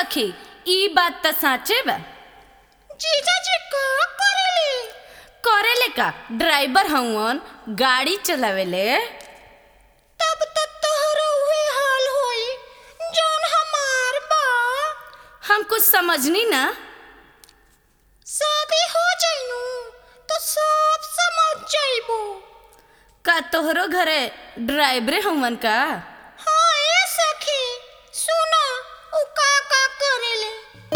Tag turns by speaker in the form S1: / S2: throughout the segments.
S1: सखी ई बात त साचे बा
S2: जीजाजी का करेली
S1: करेले का ड्राइवर हउवन गाड़ी चलावेले
S2: तब तक तोहरा उहे हाल होई जौन हमार बा
S1: हम कुछ समझनी ना
S2: शादी हो जाइनु तो सब समझ जाइबो
S1: का तोहरो घरे ड्राइवरे हउवन का
S2: हाँ ए सखी सुना उ का का करेले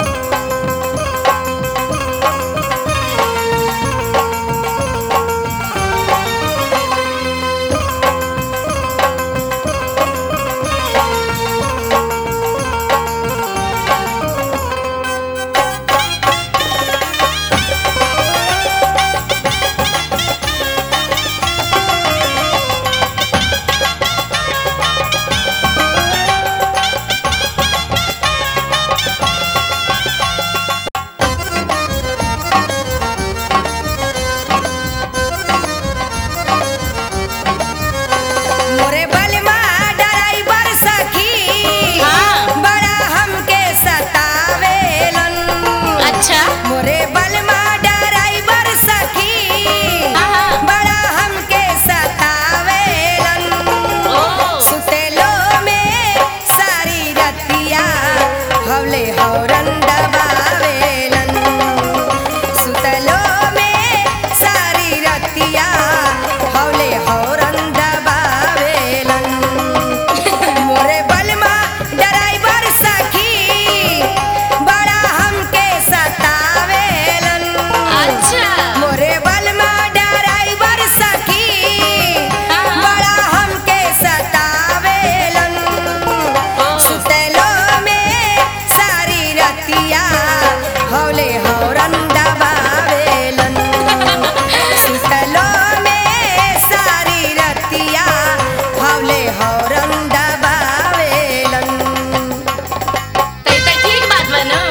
S3: मोरे बलमा ड्राइवर सखी
S1: हाँ।
S3: बड़ा हमके सतावेलन
S1: अच्छा
S3: मोरे बलमा ड्राइवर सखी
S1: हाँ।
S3: बड़ा हमके सतावेलन
S1: ओ
S3: सुतेलो में सारी रतिया हवले हौरन दबावेलन सुतलो में सारी रतिया हवले हौरन दबावेलन मोरे बलमा ड्राइवर सखी बड़ा हमके सतावेलन
S1: अच्छा
S3: मोरे बलमा ड्राइवर सखी
S1: हाँ।
S3: बड़ा हमके सतावेलन सुतलो में सारी रतिया हौले हौरन दबावेलन सुतलो में सारी रतिया हौले हौरन दबावेलन
S1: तई त ठीक बात बा न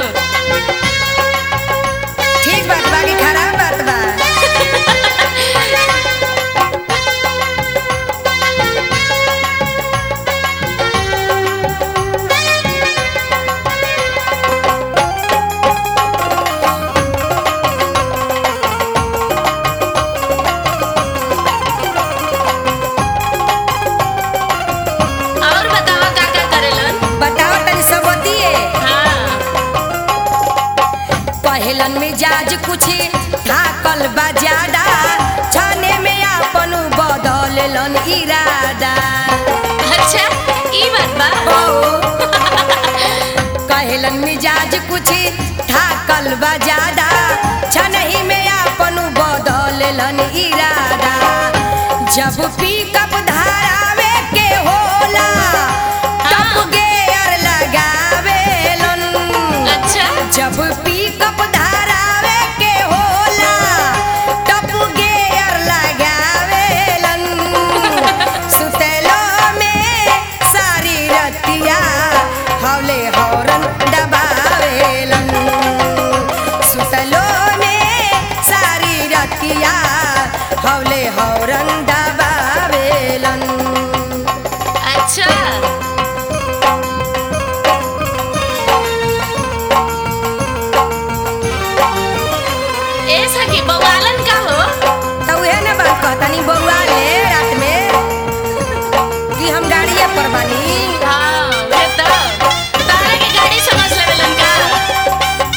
S3: ठीक बात बा कि खराब बात बा
S1: और बतावा का का करेलन
S3: बताओ तनी सब बतिए
S1: हाँ
S3: पहलन मिजाज कुछ थाकल बा ज्यादा छाने में आपन बदललन इरादा
S1: अच्छा ई बात बा
S3: ओ कहलन मिजाज कुछ थाकल बा ज्यादा छनही में आपन बदललन इरादा जब पिकअप धारावे के होला तब
S1: हाँ।
S3: गेयर लगावेलन
S1: अच्छा
S3: जब पिकअप धारावे के होला तब गेयर लगावेलन सुतेलो में सारी रतिया हौले हौरन दबावेलन सुतलो में सारी रतिया हौले हौरन दबावेलन
S1: अच्छा ए सखी बवालन का हो
S3: तो उहे ना बात कहतनी बउआ ले रात में कि हम गाड़िए पर बानी
S1: हाँ वे तो तारा के गाड़ी समझ लेवेलन का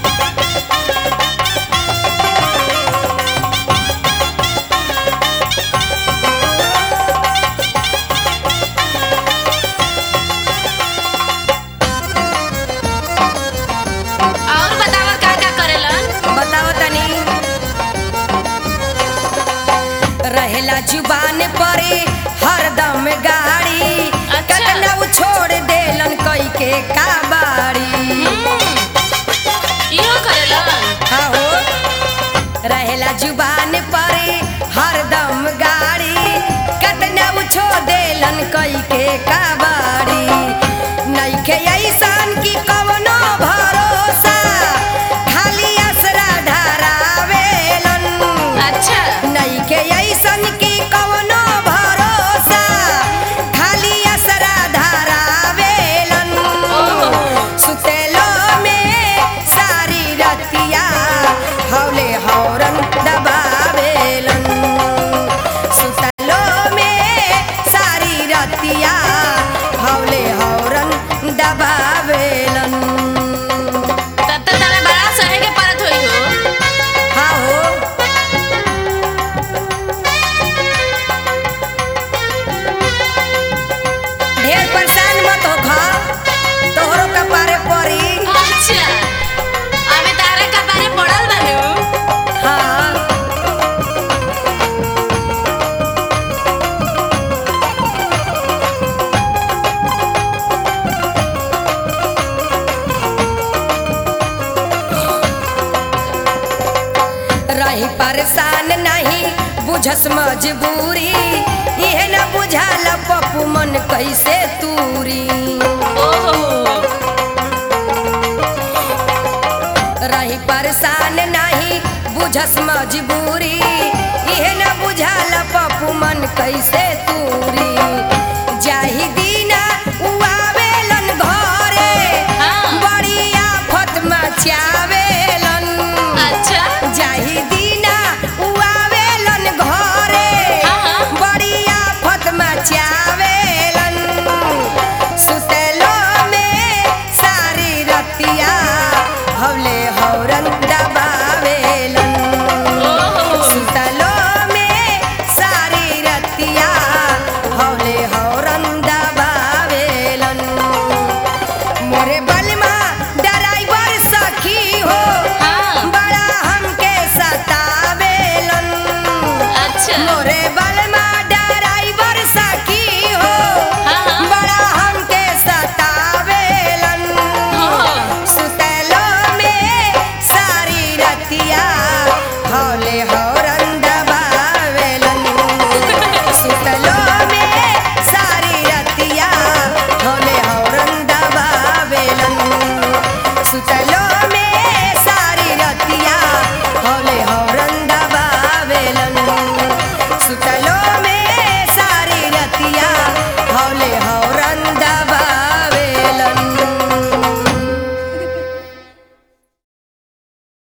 S1: और बतावा का का करेलन
S3: बताओ तनी रहेला जुबान परे हरदम गाड़ी
S1: अच्छा।
S3: कतना उ छोड़ देलन कई के काबाड़ी
S1: इहो करेलन
S3: हाँ हो रहेला जुबान परे हरदम गाड़ी कतना उ छोड़ देलन कई के काबाड़ी नइखे ऐसन की कवनो भरोसा खाली असरा धरावेलन
S1: अच्छा
S3: नइखे ऐसन की कवनो भरोसा खाली असरा धरावेलन
S1: ओहो
S3: सुतेलो बुझस मजबूरी इहे न बुझाल पप्पू मन कैसे तूरी
S1: ओहो
S3: रही परेशान नहीं बुझस मजबूरी इहे न बुझाल पप्पू मन कैसे तूरी